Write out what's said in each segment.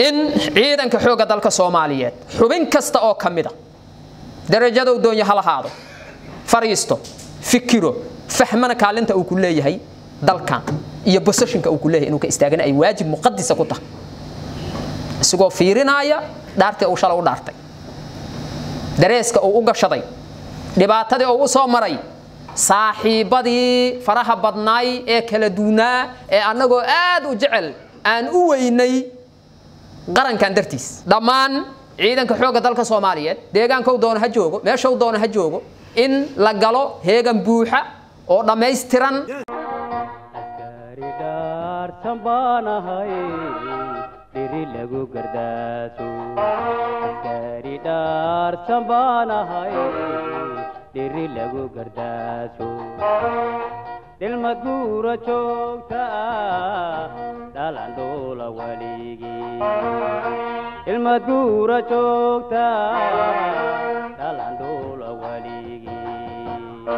in ciidanka xoogga dalka soomaaliyeed xubin kasta oo ka mida darajada uu doonyo ha lahaado fariisto fikiro fahmana kaalinta uu ku leeyahay dalkan iyo bosashinka uu ku leeyahay inuu ka istaagana ay waajib muqadisa ku tahay isagoo fiirinaya dhaartii uu shalay u dhaartay dareeska uu u gashaday dhibaatadii uu u soo maray saaxiibadii faraha badnaay ee kala duunaa ee annagoo aad u jecel aan u weynay qarankan dartiis dhammaan ciidanka xoogga dalka soomaaliyeed deegaankou doono ha joogo meeshau doono ha joogo in la galo heegan buuxa oo dhammaystiran askari dhaarsan baan ahay dhiri lagu gardaaso askari dhaarsan baan ahay dhiri lagu gardaaso dhilmad guura joogta ah dhalan dhoola waligii dhilmad guura joogta ah dhalan dhoola waligii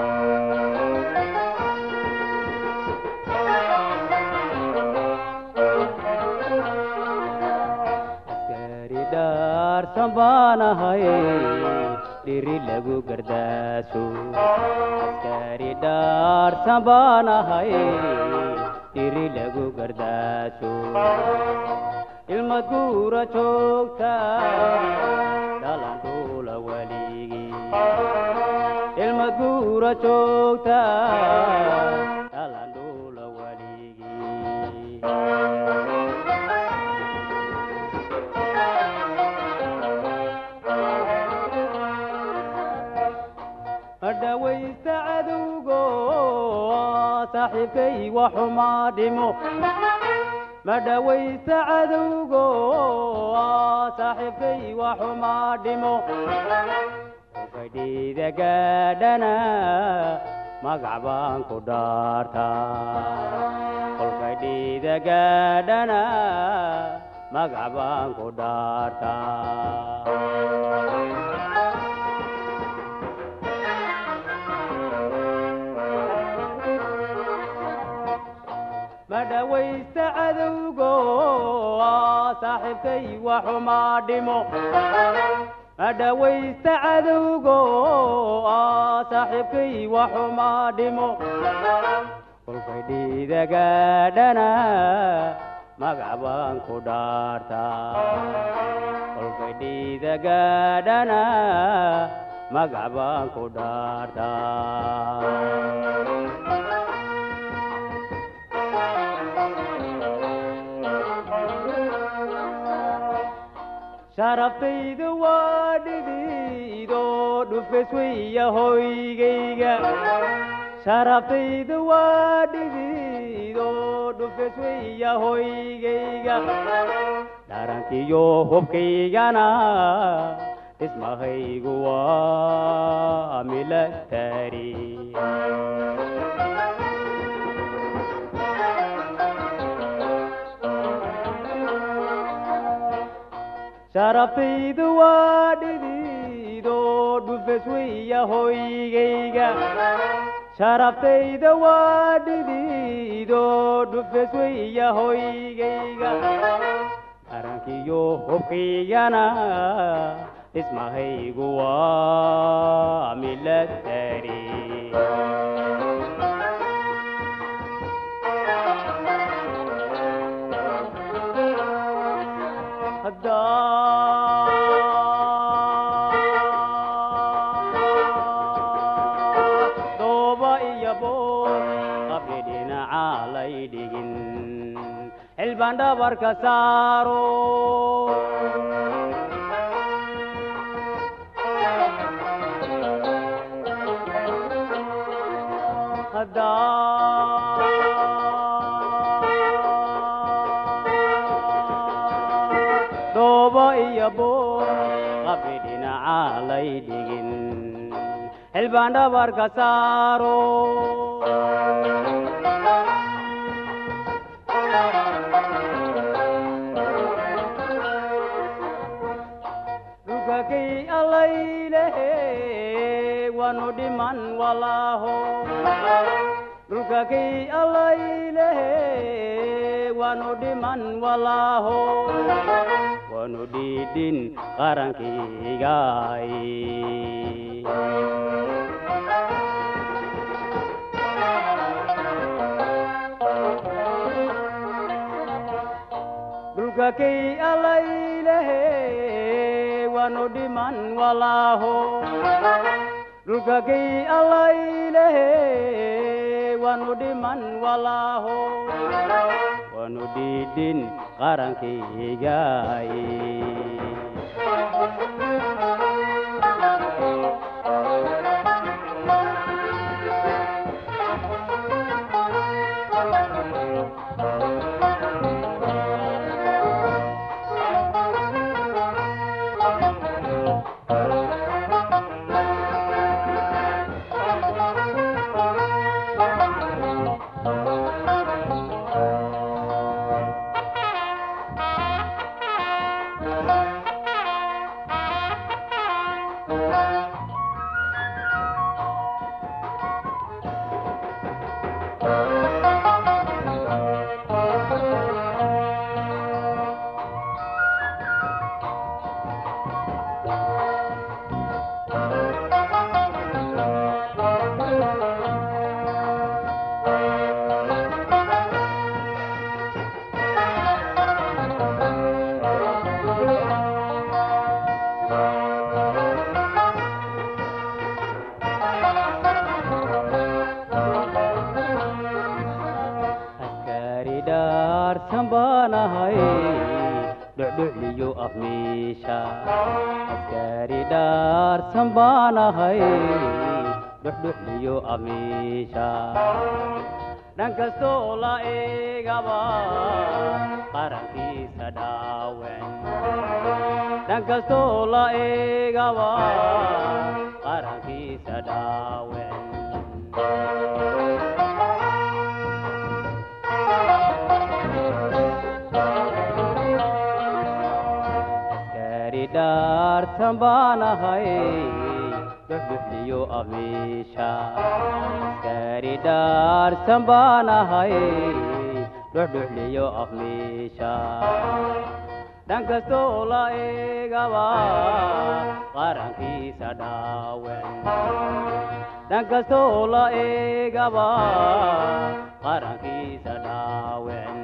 askari dhaarsan baan ahay dhiri lagu gardaaso askari dhaarsan baan ahay dhiri lagu gardaaso ilmad guura joogta dhalan dhoola waligii ilmad guura joogta dhalan dhoola waligii madhawaysta cadowgo saaxiibkay waxumaa dhimo madhawaysta cadowgo saaxiibkay waxumaa dhimo fadhiida gaadhana magac baan ku dhaartaa kolfadhiida gaadhana magac baan ku dhaartaa madhawaysta cadowgo saaxiibkay waxumaa dhimo madhawaysta cadowgo saaxiibkay waxumaa dhimo kolkay dhiida gaadhana magac baan ku dhaartaa kolkay dhiida gaadhana magac baan ku dhaartaa sharaftayda waa dhidiido dhufes weya hoygayga sharaftayda waa dhidiido dhufes weya hoygayga dharankiyo hubkaygana dhismahaygu waa milatari sharaftaydu waa dhidiido dhufes weya hoygayga sharaftayda waa dhidiido dhufes weya hoygayga qarankiyo hubkaygana dhismahaygu waa milatari dooba iyo boor qabri dhinaca lay dhigin xilbaan dhabarka saaro dooba iyo boor qabri dhinaca lay dhigin xilbaan dhabarka saaro dhulkakay allaylehe wanu dhiman walaaho dhulkakay allaylehe wanu dhiman walaaho waanu dhiidhin qarankaygaay dhulka kay alaylehe waanu dhiman walaaho dhulka kay alaylehe waanu dhiman walaaho waanu dhiidhin qarankaygaay askari dhaarsan baanahay dhucdhucliyo afmiisha askari dhaarsan baanahay dhucdhucliyo afmiisha dhan kastoo la eegaba qarankiisa dhaawen dhan kastoo la eegaba qarankiisa dhaawen askari dhaarsan baanahay dhuxdhuxliyo abiisha askari dhaarsan baanahay dhuxdhuxliyo afmiisha dhan kastoo la eegaba qarankiisa dhaawen dhan kastoo la eegaba qarankiisa dhaawen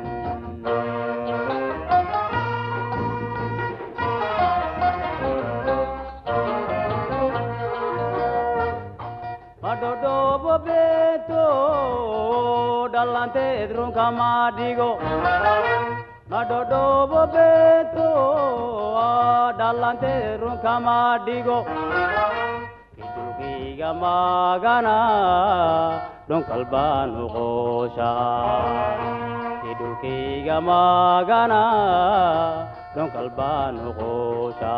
madhodhoobo beeto dhalanteed runka maadhigo madhodhoobo beeto dhalanteed runka maadhigo kidulkayga maagana dhunkal baanu qoosha kidulkayga maagana dhunkal baanu qoosha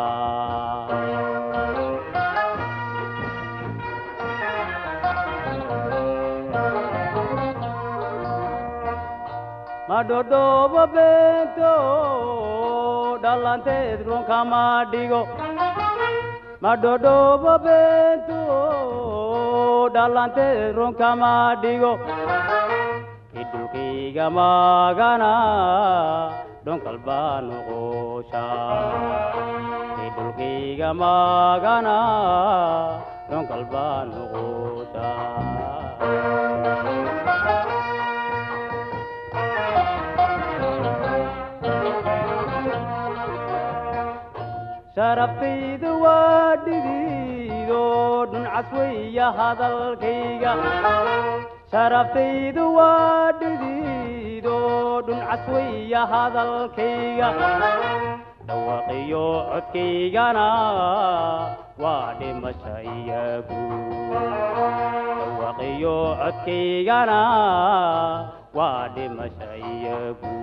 madhodhoobo beento dhalanteed runka maadhigo madhodhoobo beento dhalanteed runka maadhigo kidulkayga maagana dhunkal baanu qoosha kidulkayga maagana dhunkal baanu qoosha sharabtayda waa dhidiido dhuncas weya hadalkayga sharabtayda waa dhidiido dhuncas weya hadalkayga dhawaqiyo codkaygana waa dhimasha iyagu dhawaqiyo codkaygana waa dhimasha iyagu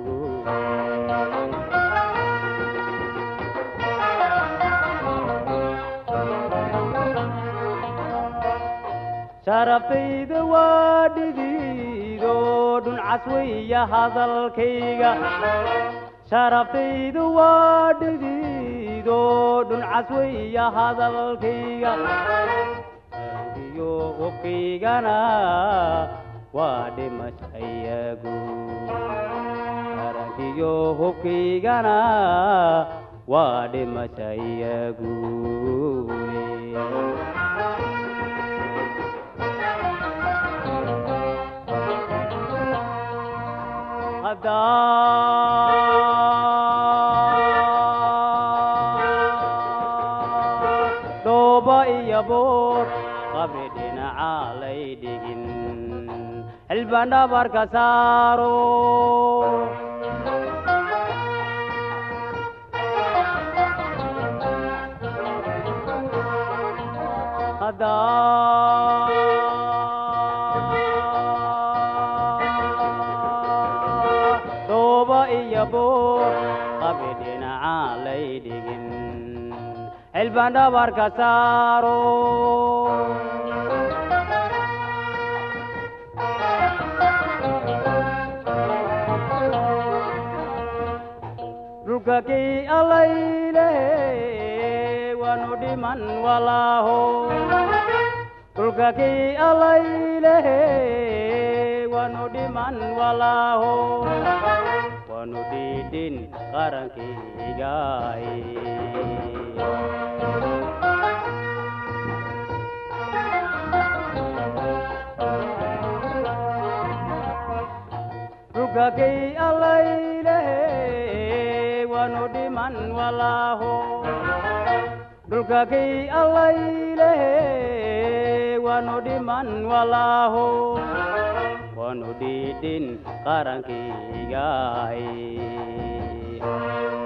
sharabtayda waa dhidiido dhuncas weya hadalkayga sharabtayda waa dhidiido dhuncas weya hadalkayga iyo hubkaygana waa dhimasha iyagu qarankiyo hubkaygana waa dhimasha iyaguule haddaa dhooba iyo boor qabri dhinaca lay dhigin xilbaan dhabarka saaro haddaa dhooba iyo boor qabri dhinaca lay dhigin xilbaan dhabarka saaro dhulka kii allayle waanu dhiman walaaho dhulka kii allayle waanu dhiman walaaho waanu dhiidhin qarankaygaay dhulka kii allayle waanu dhiman walaaho dhulka kii allayle waanu dhiman walaaho waanu dhiidhin qarankaygaay